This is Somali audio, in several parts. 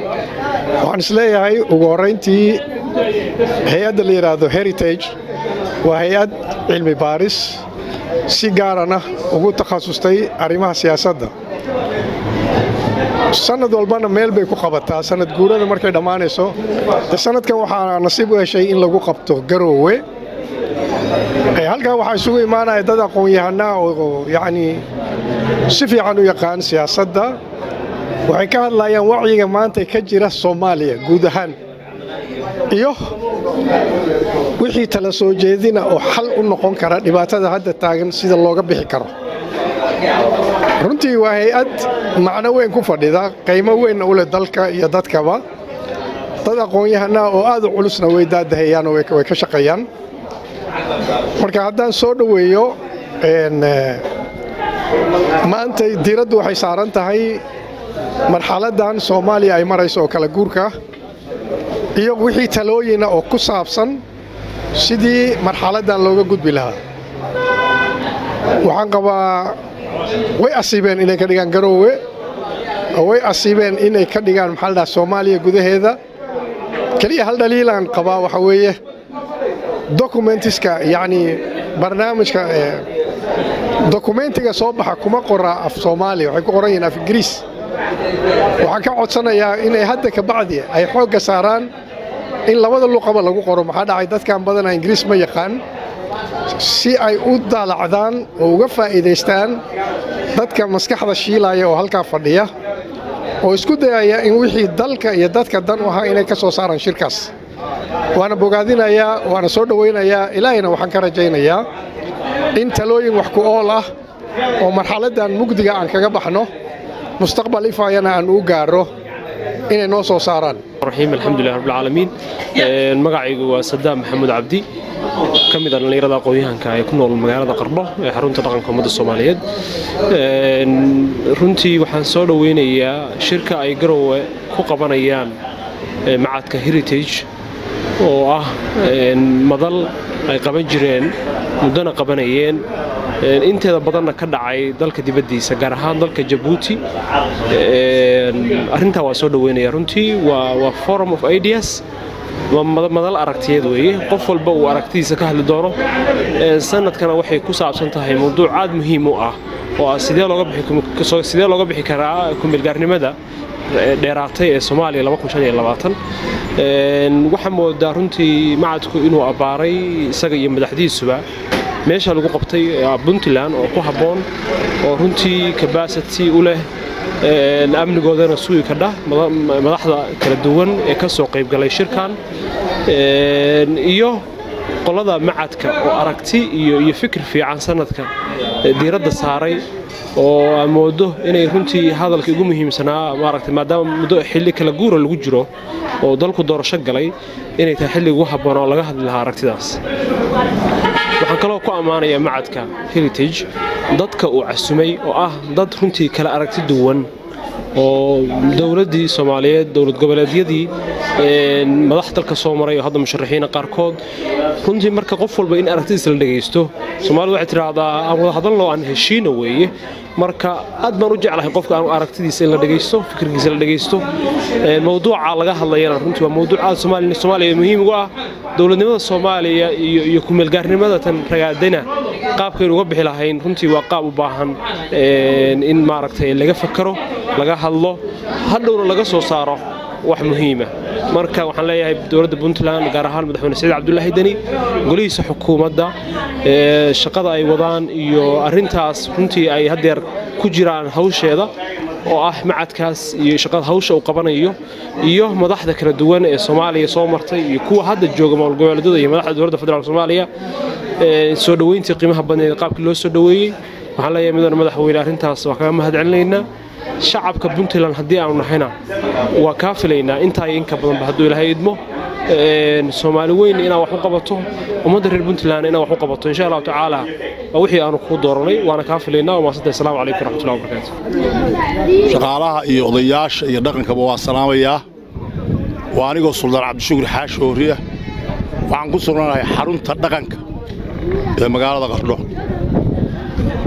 waxaan isleeyahay ugu horrayntii hay-adda la yidhaahdo heritage waa hay-ad cilmi baaris si gaarana ugu takhasustay arrimaha siyaasadda sanad walbana meel bay ku qabataa sanad guurada markay dhammaanayso de sanadkan waxaa nasiib u heshay in lagu qabto garoowe halkan waxaa isugu imaanaya dad aqoon-yahanaa oo yacnii si fiican u yaqaan siyaasadda waxay ka hadlayaan wacyiga maanta ka jira soomaaliya guud ahaan iyo wixii tala soo jeedina oo xal u noqon kara dhibaatada hadda taagan sida looga bixi karo runtii waa hay-ad macno weyn ku fadhida qiimo weynna u leh dalka iyo dadkaba dad aqoon-yahanaa oo aad u culusna way daadahayaan oo way ka shaqeeyaan marka haddaan soo dhoweeyo maanta diiraddu waxay saaran tahay marxaladdan soomaaliya ay marayso oo kala guurka iyo wixii talooyina oo ku saabsan sidii marxaladdan looga gudbi lahaa waxaan qabaa way asiibeen inay ka dhigaan garoowe way asiibeen inay ka dhigaan maxaa la dhaha soomaaliya gudaheeda keliya hal dhaliilaan qabaa waxa weeye dokumentiska yacnii barnaamijka dokumentiga soo baxa kuma qora af soomaaliya waxay ku qoran yihiin af ingiriis waxaan ka codsanayaa inay hadda ka bacdi ay xoogga saaraan in labada luqaba lagu qoro maxaa dhacay dadkan badana ingiriis ma yaqaan si ay u daalacdaan oo uga faa'iidaystaan dadka maskaxda shiilaya oo halkaa fadhiya oo isku dayaya in wixii dalka iyo dadka dan u ahaa inay ka soo saaraan shirkaas waana bogaadinayaa waana soo dhowaynayaa ilaahayna waxaan ka rajaynayaa in talooyin wax ku ool ah oo marxaladdan mugdiga aan kaga baxno mustaqbal ifaayana aan u gaaro inay noo soo saaraan raxiim alxamdulilah rabbilcaalamiin magacaygu waa sadaam maxamuud cabdi ka mid a dhallinyarada aqoon-yahanka ee ku nool magaalada qardho ee xarunta dhaqanka ummadda soomaaliyeed runtii waxaan soo dhoweynayaa shirka ay garowe ku qabanayaan macadka heritage oo ah madal ay qaban jireen muddona qabanayeen inteeda badanna ka dhacay dalka dibaddiisa gaar ahaan dalka jabuuti arrintaa waa soo dhoweynaya runtii waa forum of ideas madal aragtiyeed weeye qof walba uu aragtidiisa ka hadli doono sanadkana waxay ku saabsan tahay mawduuc aad muhiim u ah oo ah sidee looga bixi karaa kumeelgaarnimada dheeraatay ee soomaaliya waxaa moodaa runtii macadku inuu abbaaray isaga iyo madaxdiisuba meesha lagu qabtay puntland oo ku habboon oo runtii kabasity u leh amnigoodana sugi kadha madaxda kala duwan ee ka soo qaybgalay shirkan iyo qolada macadka oo aragti iyo fikir fiican sanadka diiradda saaray oo aan moodo inay runtii hadalka ugu muhiimsanaa maaragtay maadaama muddo xilli kala guura lagu jiro oo dalku doorasho galay inay tahay xilli ugu habboon oo laga hadli lahaa aragtidaas waxaan kaloo ku ammaanayaa macadka heritage dadka uu casumay oo ah dad runtii kala aragti duwan oo dowladdii soomaaliyeed dowlad goboleedyadii madax dalka soo maray oo hadda musharaxiina qaarkood runtii marka qof walba in aragtidiisa la dhegaysto soomaalidu waxay tidhaahdaa aan wada hadalno aan heshiina weeye marka aad baan u jeclahay qofka aan aragtidiisa in la dhegaysto fikirkiisa la dhegaysto mawduuca laga hadlayana runtii waa mawduuc aad soomaaliya muhiim ugu ah dowladnimada soomaaliya iyo kumeelgaarnimada tan ragaadana qaabkaynu uga bixi lahayn runtii waa qaab u baahan in maaragtay laga fakaro laga hadlo hadhowna laga soo saaro wax muhiima marka waxaan leeyahay dowladda puntland gaar ahaan madaxweyne saciid cabdulaahi deni golihiisa xukuumadda shaqada ay wadaan iyo arintaas runtii ay haddeer ku jiraan hawsheeda oo ah macadkaas iyo shaqada hawsha uu qabanayo iyo madaxda kala duwan ee soomaaliya soo martay iyo kuwa hadda jooga maamul goboleedyada iyo madaxda dowladda federaalk soomaaliya soo dhoweyntii qiimaha badneed qaabkii loo soo dhoweeyey waxaan leeyahay midana madaxweyne arrintaas waa kaga mahad celinaynaa shacabka puntland haddii aanu nahayna waa kaa filaynaa intaa iyo inka badanba hadduu ilaahay idmo soomaali weyn inaad wax u qabato ummadda reer puntland inaad wax u qabato insha allahu tacaala waa wixii aanu kuu dooranay waana kaa filaynaa waa maasanta asalaamu calaykum waraxmatullahi wabarakaatu shaqaalaha iyo odayaasha iyo dhaqankaba waa salaamayaa waa anigoo suldaan cabdishukur xaashi hooriya waxaan ku sugnanahay xarunta dhaqanka ee magaalada qardho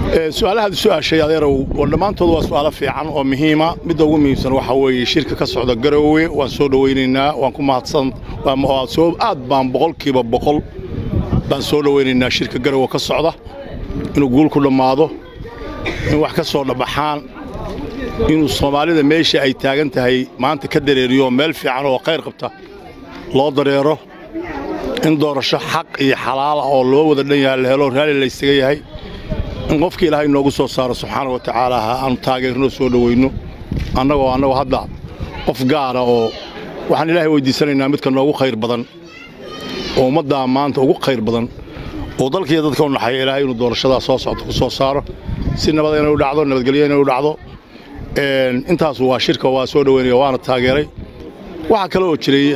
su-aalahaad su-aashay adeerow oo dhammaantood waa su'aalo fiican oo muhiima midda ugu muhiimsan waxaa weeye shirka ka socda garoowe waan soo dhowaynaynaa waan ku mahadsan aad baan boqolkiiba boqol baan soo dhowaynaynaa shirka garoowe ka socda inuu guul ku dhammaado in wax ka soo dhabaxaan inuu soomaalida meesha ay taagan tahay maanta ka dareeriyo meel fiican oo khayr qabta loo dareero in doorasho xaq iyo xalaala oo loo wada dhan yahay la helo raalli laysaga yahay in qofka ilaahay noogu soo saaro subxaana wa tacaala ha aanu taageerno soo dhowayno annagoo annagoo hadda qof gaara oo waxaan ilaahay weyddiisanaynaa midka noogu khayr badan oo ummaddaa maanta ugu khayr badan oo dalkiiyo dadka u naxaya ilaahay inuu doorashadaa soo socto ku soo saaro si nabad inay u dhacdo nabadgelyo inay u dhacdo intaasu waa shirka waa soo dhowaynaya waana taageeray waxaa kale oo jiray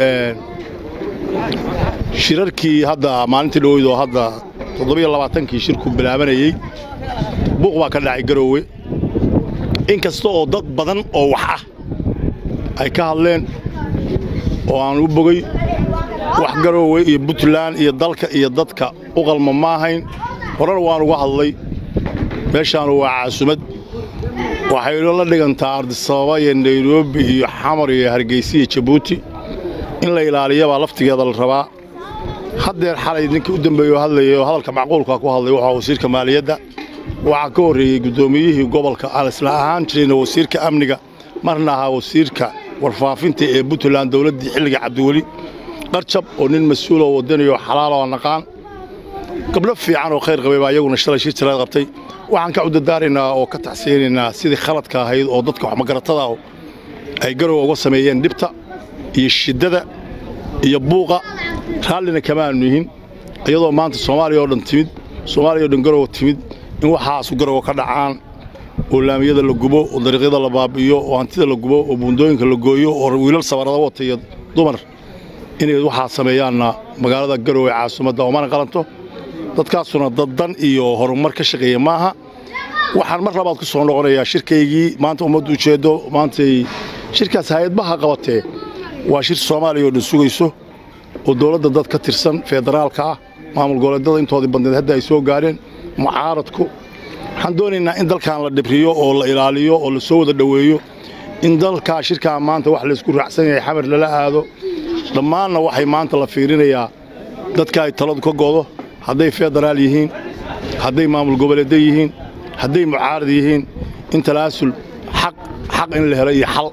shirarkii hadda maalintii dhoweyd oo hadda toddobiyo labaatankii shirku bilaabanayey buuq baa ka dhacay garoowe in kasta oo dad badan oo wax ah ay ka hadleen oo aan u bogay wax garoowe iyo puntland iyo dalka iyo dadka u qalma ma ahayn horar waan uga hadlay meeshaanu waa caasumad waxayno la dhigantaa ardisababa iyo nairobi iyo xamar iyo hargeysa iyo jabuuti in la ilaaliyabaa laftigeeda la rabaa haddeer xalay ninkii u dambeeye oo hadlayay oo hadalka macquulka ku hadlay waxaa wasiirka maaliyadda waxaa ka horreeyey guddoomiyihii gobolka aan isla ahaan jirayna wasiirka amniga marna ahaa wasiirka warfaafinta ee puntland dowladdii xilliga cabdiweli qarjab oo nin mas-uul oo wadanayo xalaal oo naqaan gabdho fiican oo khayr qabay baa iyaguna shalay shir jiraad qabtay waxaan ka cudadaaraynaa oo ka taxsiinaynaa sidii khaladka ahayd oo dadka waxmagaratada ay garowa uga sameeyeen dhibta iyo shiddada iyo buuqa raallina kamaanu yihin iyadoo maanta soomaaliya oo dhan timid soomaaliya oo dhan garowa timid in waxaasu garowa ka dhacaan oo laamiyada la gubo oo dariiqyada la baabi'iyo oo hantida la gubo oo buundooyinka la gooyo oo wiilal sabarada wata iyo dumar inay waxaa sameeyaanna magaalada garowe caasimadda oomana qalanto dadkaasuna daddan iyo horumar ka shaqeeya maaha waxaan mar labaad ku soo noqonayaa shirkaygii maanta ummaddu ujeeddo maantay shirkaas hay-adbaha qabatee waa shir soomaaliya oo dhan sugayso oo dowladda dad ka tirsan federaalka ah maamul goboleedyada intoodii badneed hadda ay soo gaadheen mucaaradku waxaan doonaynaa in dalkan la dhibriyo oo la ilaaliyo oo la soo wada dhoweeyo in dalkaa shirkaa maanta wax laysku raacsan yahay xamar lala aado dhammaanna waxay maanta la fiirinayaa dadka ay taladu ka godo hadday federaal yihiin hadday maamul goboleedyo yihiin hadday mucaarad yihiin in talaasul xaq xaq in la helo iyo xal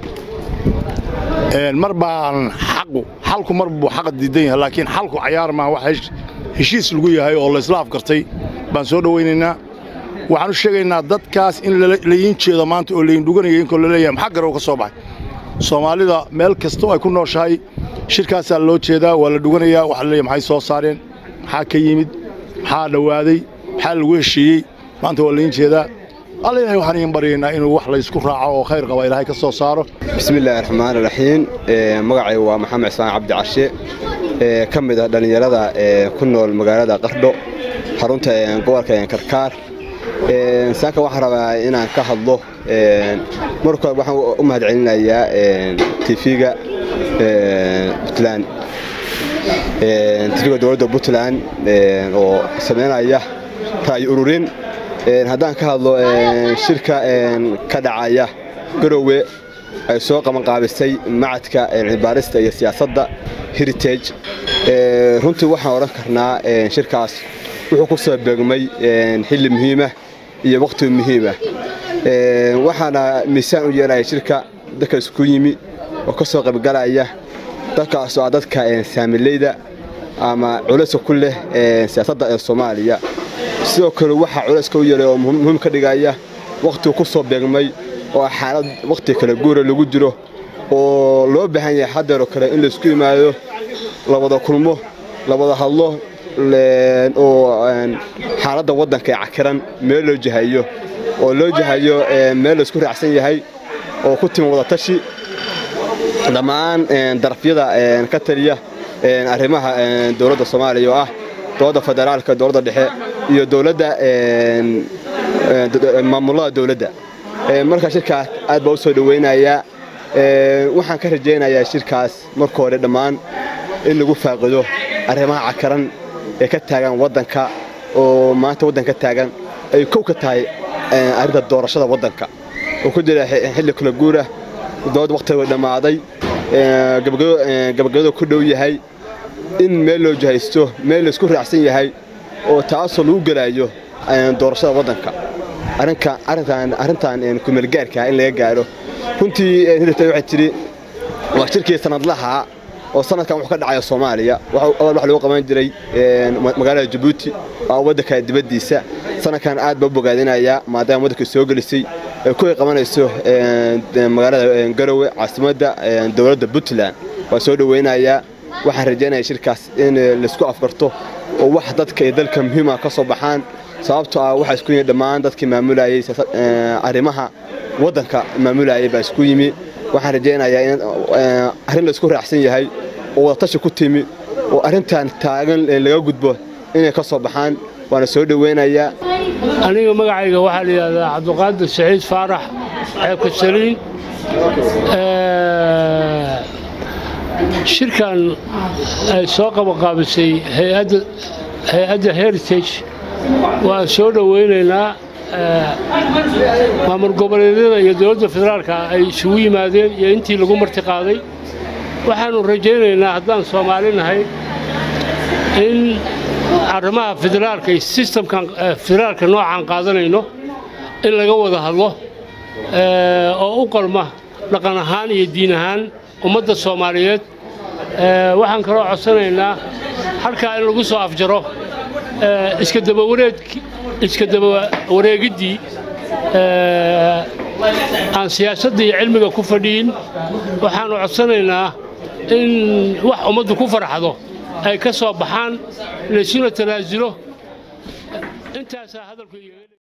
mar baan xaqu xalku mar buu xaqa diidan yahay laakiin xalku cayaar maa wax heshiis lagu yahay oo laysla afkartay baan soo dhowaynaynaa waxaan u sheegaynaa dadkaas in layiin jeedo maanta oo layin dhuganaya inkoo laleeyahay maxaa garow ka soo baxay soomaalida meel kastoo ay ku nooshahay shirkaasaa loo jeedaa waa la dhuganayaa waxa la leeyahay maxay soo saareen maxaa ka yimid maxaa dhowaaday maxaa lagu heshiiyey maanta waa layiin jeedaa alla ilahay waxaan iin baryaynaa inuu wax laysku raaco oo khayr qaba ilaahay ka soo saaro bismiillaahi raxmaan raxiim magacay waa maxamed cismaan cabdi cashe ka mid ah dhallinyarada ku nool magaalada qardho xarunta gobolka karkaar saanka waxaan rabaa inaan ka hadlo marka hore waxaan u mahadcelinayaa tv-ga puntland tv-ga dowladda puntland oo samaynaya ra'yi ururin haddaan ka hadlo shirka ka dhacaya garowe ay soo qabanqaabisay macadka cilmibaarista iyo siyaasadda heritage runtii waxaan odhan karnaa shirkaas wuxuu ku soo beegmay xilli muhiimah iyo wakhti muhiimah waxaana miisaan u yeelaya shirka dadka isku yimi oo ka soo qaybgalaya dadkaasoo ah dadka saamileyda ama culayska ku leh siyaasadda ee soomaaliya sidoo kale waxaa culayska u yeelay oo muhiim ka dhigaya wakhtigu ku soo beegmay oo xaalad wakhti kale guura lagu jiro oo loo baahan yahay haddeeroo kale in laisku yimaado la wada kulmo la wada hadlo oo xaaladda waddanka ee cakiran meel loo jahayo oo loo jahayo meel laisku raacsan yahay oo ku timi wadatashi dhammaan darafyada ka taliya arrimaha dowladda soomaaliya oo ah dowladda federaalka dowladda dhexe iyo dowladda maamulada dowladda markaa shirkaas aad baa u soo dhowaynayaa waxaan ka rajaynayaa shirkaas marka hore dhammaan in lagu faaqido arrimaha cakaran ee ka taagan waddanka oo maanta waddanka ka taagan ay kow ka tahay arrinta doorashada waddanka oo ku jira xilli kala guura dood wakhtiga dhammaaday gabagabada ku dhow yahay in meel loo jahaysto meel laysku raacsan yahay oo taasoo lagu gelaayo doorashada waddanka arrintan kumeelgaarka in laga gaaro runtii hidata waxay tidhi waa shirkii sanadlaha oo sanadkan wuxuu ka dhacaya soomaaliya awal waxa lagu qaban jiray magaalada jabuuti oo waddanka dibaddiisa sanadkan aad baa u bogaadinayaa maadaama waddanka soo gelisay ay ku qabanayso magaalada garowe caasimadda dowladda puntland waa soo dhoweynayaa waxaan rajaynaya shirkaas in laysku afgarto oo wax dadka iyo dalka muhiima ka soo baxaan sababtoo ah waxaa isku yimi dhammaan dadkii maamulayay arrimaha waddanka maamulayay baa isku yimi waxaan rajaynayaa in arrin laysku raacsan yahay oo wadatashi ku timi oo arrintan taagan laga gudbo inay ka soo baxaan waana soo dhoweynayaa aniga magacayga waxaa la yidhahdaa cabduqaadir saciid faarax ceebka saliin shirkan ay soo qabanqaabisay hay-adda heritage waan soo dhoweynaynaa maamul goboleedyada iyo dowladda federaalka ay isugu yimaadeen iyo intii lagu marti qaaday waxaannu rajaynaynaa haddaan soomaali nahay in arrimaha federaalka iyo sistamkan federaalka noocaan qaadanayno in laga wada hadlo oo u qalma dhaqan ahaan iyo diin ahaan ummadda soomaaliyeed waxaan kaloo codsanaynaa halkaa in lagu soo afjaro iska dabawareed iska dabawareegiddii aan siyaasadda iyo cilmiga ku fadhiyin waxaannu codsanaynaa in wax ummaddu ku farxdo ay ka soo baxaan laysuna tanaasulo intaasaa hadalku